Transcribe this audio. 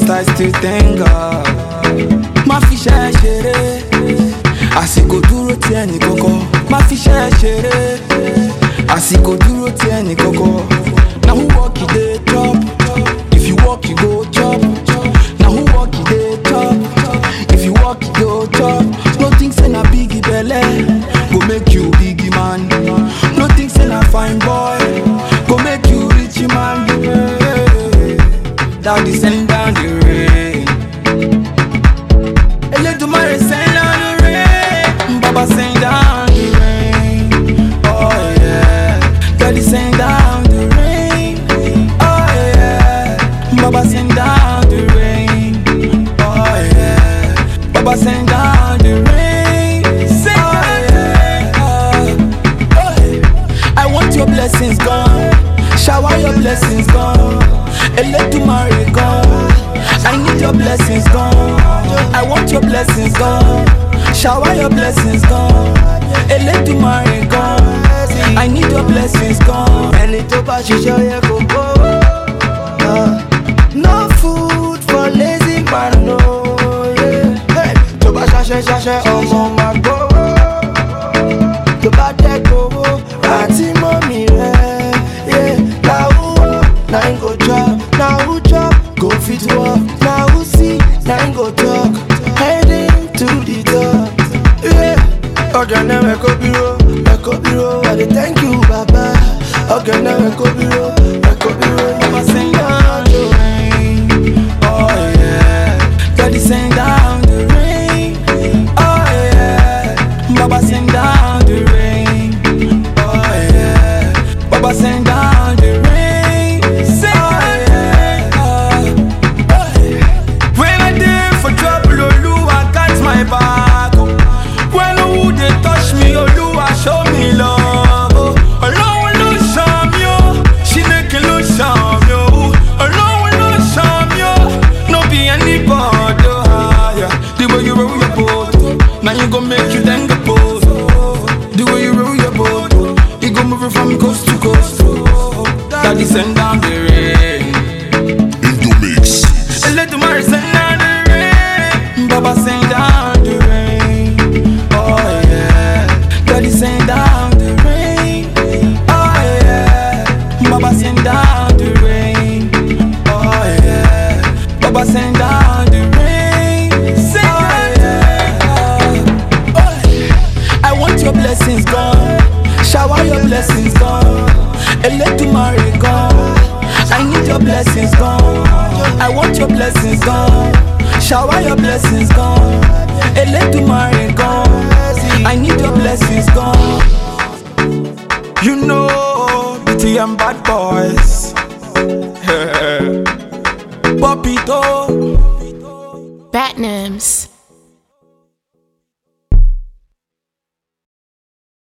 First I still thank God. Má fi ṣẹ́ ṣeré. Àsìkò dúró ti ẹnì kọ̀kọ̀. Má fi ṣẹ́ ṣeré. Àsìkò dúró ti ẹnì kọ̀kọ̀. Na who work you dey chop? If you work you go chop. Na who work you dey chop? If you work you go chop. No think say na biggie belle go make you biggie man. No think say na fine boy go make you rich man. Daddy send down the rain. Elédùmarè send down the rain. Baba send down the rain. Oh yeah. Daddy send down the rain. Oh yeah. Baba send down the rain. Oh yeah. Baba send down the rain. Send oh, yeah. Oh, yeah. I want your blessings gone. Shower your blessings gone. Elédùmarè gone. I need your blessings gone. I want your blessings gone. Shower your blessings gone. Elédùmarè gone. I need your blessings gone. ẹni tó bá ṣiṣẹ́ ó yẹ kó kó. Ah, no food for lazy man no. yeah. Hey, tó bá ṣaṣẹ́ ṣaṣẹ́ ọmọ máa gbówó. tó bá dẹ́ gbowó àti mọ́mì rẹ̀. yeah. na who work na him go chop na who chop go fit work na who see na him go talk heading to the top. Yeah. ọ̀gẹ̀nẹ̀ rẹ̀ kò bírò rẹ̀ kò bírò I dey thank you baba ọ̀gẹ̀nẹ̀ rẹ̀ kò bírò rẹ̀ kò bírò Baba send down the rain. Oh yeah. Daddy send down the rain. Oh yeah. Baba send down the rain. Oh yeah. Baba send down the rain. Send oh, yeah. Oh, yeah. When I dey for trouble, Oluwa got my back. oh. When who dey touch me, Oluwa show me love. oh. Ọlọ́run ló ṣàn mí o, Chineke ló ṣàn mí o. Ọlọ́run ló ṣàn mí o, no be anybody. oh, yeah. The way you roll your boat, oh, now you go make you then go post. oh. The way you roll your boat, oh, you go move it from coast to coast. oh. Daddy send down the rain. Indomix. Elédùmarè send down the rain. Baba send down the rain. Oh yeah. Daddy send down the rain. Oh yeah. Baba send down the rain. Oh yeah. Baba send down the rain. Send oh, yeah. Oh, yeah. I want your blessings gone. Shower your blessings gone. Elédùmarè gone. I need your blessings gone. I want your blessings gone. Shower your blessings gone. Elédùmarè gone. I need your blessings gone. You know, BTM bad boys. Popito. Batnams.